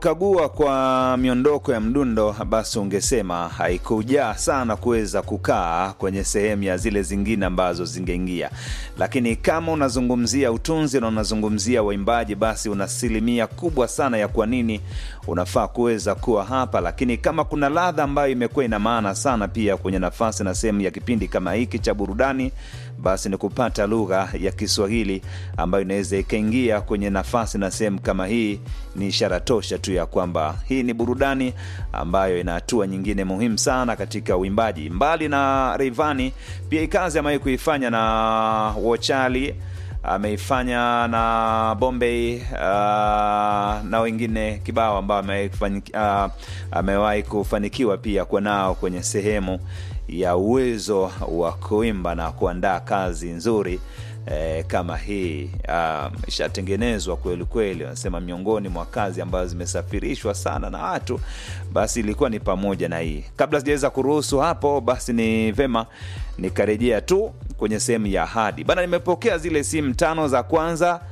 Kagua kwa miondoko ya mdundo, basi ungesema haikujaa sana kuweza kukaa kwenye sehemu ya zile zingine ambazo zingeingia, lakini kama unazungumzia utunzi na unazungumzia waimbaji, basi una asilimia kubwa sana ya kwa nini unafaa kuweza kuwa hapa. Lakini kama kuna ladha ambayo imekuwa ina maana sana pia kwenye nafasi na sehemu ya kipindi kama hiki cha burudani, basi ni kupata lugha ya Kiswahili ambayo inaweza ikaingia kwenye nafasi na sehemu kama hii. Ni ishara tosha tu ya kwamba hii ni burudani ambayo ina hatua nyingine muhimu sana katika uimbaji. Mbali na Rayvanny, pia ikazi amewahi kuifanya na Wochali, ameifanya na Bombay uh, na wengine kibao ambao amewahi kufani- uh, amewahi kufanikiwa pia kuwa nao kwenye sehemu ya uwezo wa kuimba na kuandaa kazi nzuri eh, kama hii um, ishatengenezwa kweli kweli. Wanasema miongoni mwa kazi ambazo zimesafirishwa sana na watu, basi ilikuwa ni pamoja na hii. Kabla sijaweza kuruhusu hapo, basi ni vema nikarejea tu kwenye sehemu ya ahadi bana. Nimepokea zile simu tano za kwanza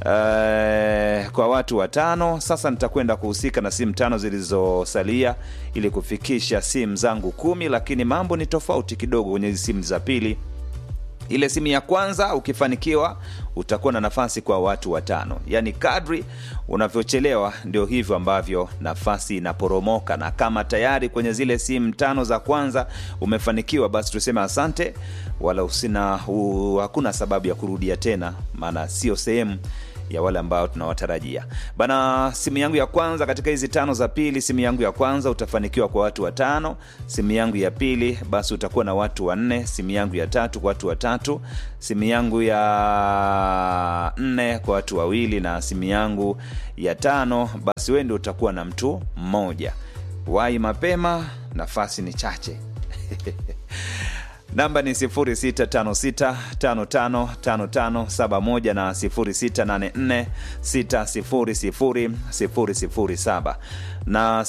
eh, kwa watu watano. Sasa nitakwenda kuhusika na simu tano zilizosalia ili kufikisha simu zangu kumi, lakini mambo ni tofauti kidogo kwenye hizi simu za pili ile simu ya kwanza ukifanikiwa utakuwa na nafasi kwa watu watano yaani kadri unavyochelewa ndio hivyo ambavyo nafasi inaporomoka na kama tayari kwenye zile simu tano za kwanza umefanikiwa basi tuseme asante wala usina u, hakuna sababu ya kurudia tena maana sio sehemu ya wale ambao tunawatarajia bana. Simu yangu ya kwanza katika hizi tano za pili, simu yangu ya kwanza utafanikiwa kwa watu watano. Simu yangu ya pili basi utakuwa na watu wanne. Simu yangu ya tatu kwa watu watatu. Simu yangu ya nne kwa watu wawili, na simu yangu ya tano basi wewe ndio utakuwa na mtu mmoja. Wai mapema, nafasi ni chache. namba ni 0656555571 na 0684600007 na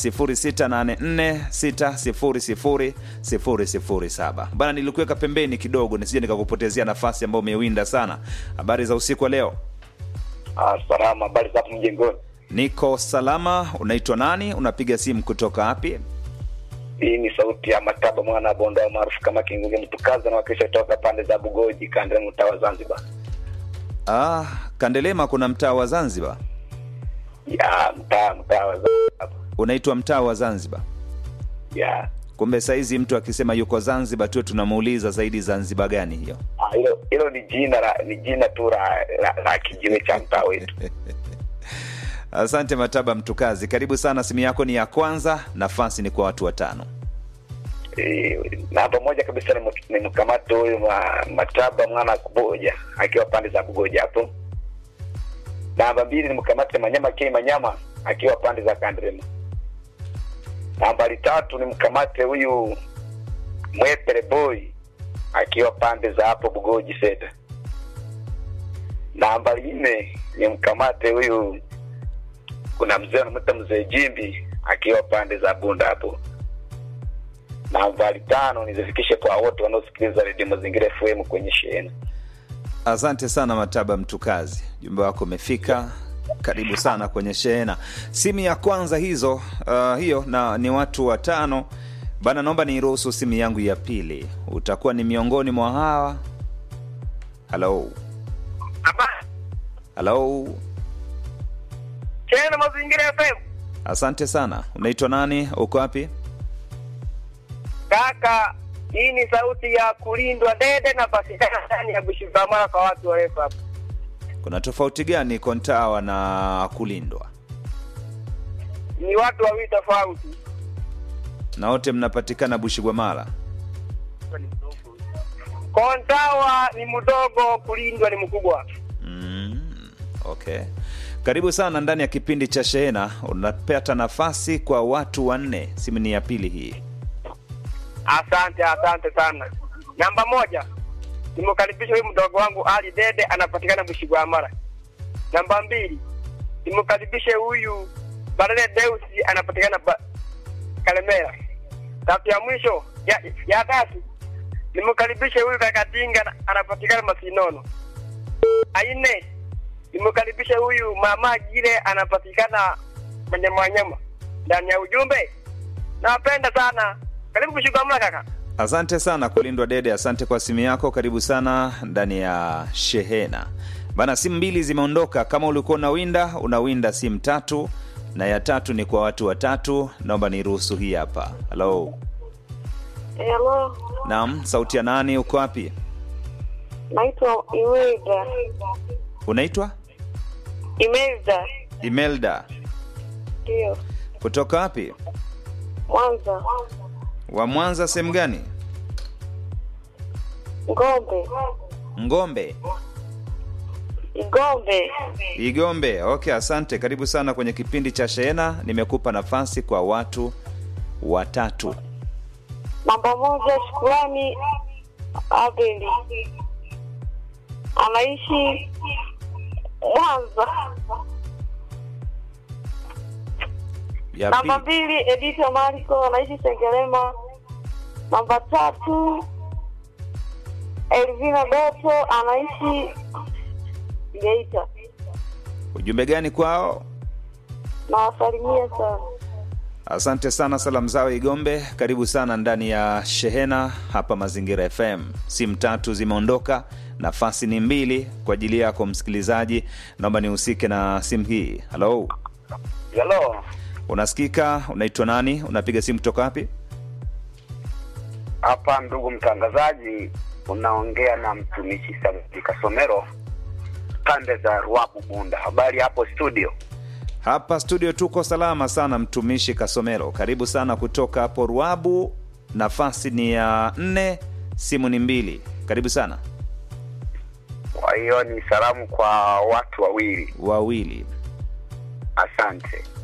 0684600007. Bana, nilikuweka pembeni kidogo nisije nikakupotezea nafasi ambayo umewinda sana. Habari za usiku wa leo? Ah, salama. Habari za hapo mjengoni? Niko salama. Unaitwa nani? Unapiga simu kutoka wapi? Hii ni sauti ya Mataba mwana wa Bondoa maarufu kama Kingunge Mtukaza na wakisha toka pande za Bugoji kanda mtaa wa Zanzibar. Ah, Kandelema kuna mtaa wa Zanzibar. Ya mtaa mtaa wa Zanzibar. Unaitwa mtaa wa Zanzibar. Ya. Kumbe saizi mtu akisema yuko Zanzibar tu tunamuuliza zaidi Zanzibar gani hiyo? Ah, hilo hilo ni jina la ni jina tu la, la, la kijiwe cha mtaa wetu. Asante Mataba Mtukazi, karibu sana. Simu yako ni ya kwanza, nafasi ni kwa watu watano. E, na pamoja kabisa ni mk- ni mkamata huyu ma, Mataba mwana wa Kuboja akiwa pande za Bugoja hapo. Namba mbili ni mkamate Manyama K Manyama akiwa pande za Kandrema. Nambari tatu ni mkamate huyu Mwepele Boy akiwa pande za hapo Bugoji Seta. Nambari nne ni mkamate huyu kuna mzee anamwita mzee Jimbi akiwa pande za Bunda hapo. Nambari tano nizifikishe kwa wote wanaosikiliza redio Mazingira FM kwenye shehena. Asante sana Mataba Mtukazi, jumbe wako umefika. Karibu sana kwenye shehena. Simu ya kwanza hizo, uh, hiyo na ni watu watano bana. Naomba niruhusu simu yangu ya pili, utakuwa ni miongoni mwa hawa. Halo, halo, Shehena Mazingira FM. asante sana. Unaitwa nani? Uko wapi? Kaka, hii ni sauti ya kulindwa dede na patikana ndani ya Bushivamara kwa watu warefu hapa. Kuna tofauti gani Kontawa na kulindwa? Ni watu wawili tofauti. Na wote mnapatikana Bushigwamala. Kontawa ni mdogo, kulindwa ni mkubwa. Mm, okay. Karibu sana ndani ya kipindi cha Shehena. Unapata nafasi kwa watu wanne. Simu ni ya pili hii. Asante, asante sana. Namba moja, nimkaribisha huyu mdogo wangu Ali Dede, anapatikana Bushigwamara. Namba mbili, nimkaribishe huyu Barele Deusi, anapatikana ba... Kalemera. Tatu ya mwisho ya, ya tatu nimkaribishe huyu Kakatinga, anapatikana Masinono. Aine nimkaribishe huyu mama Gile, anapatikana Manyama Wanyama ndani ya ujumbe. Nawapenda sana. Karibu kushikamana kaka. Asante sana kulindwa Dede, asante kwa simu yako. Karibu sana ndani ya shehena bana. Simu mbili zimeondoka. Kama ulikuwa unawinda, unawinda simu tatu, na ya tatu ni kwa watu watatu. Naomba niruhusu hii hapa. Halo, Hello, naam, sauti ya nani? Uko wapi? naitwa Imelda. Unaitwa Imelda, Imelda, ndio kutoka wapi? Mwanza. Wa Mwanza, sehemu gani? Ngombe, Ngombe, Igombe. Igombe. Okay, asante. Karibu sana kwenye kipindi cha shehena. Nimekupa nafasi kwa watu watatu. Namba moja, Shukurani Abeli, anaishi Mwanza. Ya Namba pili, mbili, Edita Mariko, anaishi Sengerema. Namba tatu, Elvina Doto, anaishi Geita. ujumbe gani kwao? Nawasalimia sana. Asante sana, salamu zao Igombe. Karibu sana ndani ya shehena hapa Mazingira FM. Simu tatu zimeondoka, nafasi ni mbili kwa ajili yako msikilizaji. Naomba nihusike na simu hii. Halo, Hello. unasikika? Unaitwa nani? Unapiga simu kutoka wapi? Hapa ndugu mtangazaji, unaongea na mtumishi Samuel Kasomero pande za Ruabu Bunda. Habari hapo studio? Hapa studio tuko salama sana, mtumishi Kasomero. Karibu sana kutoka hapo Ruabu. Nafasi ni ya nne, simu ni mbili. Karibu sana. Kwa hiyo ni salamu kwa watu wawili. Wawili. Asante.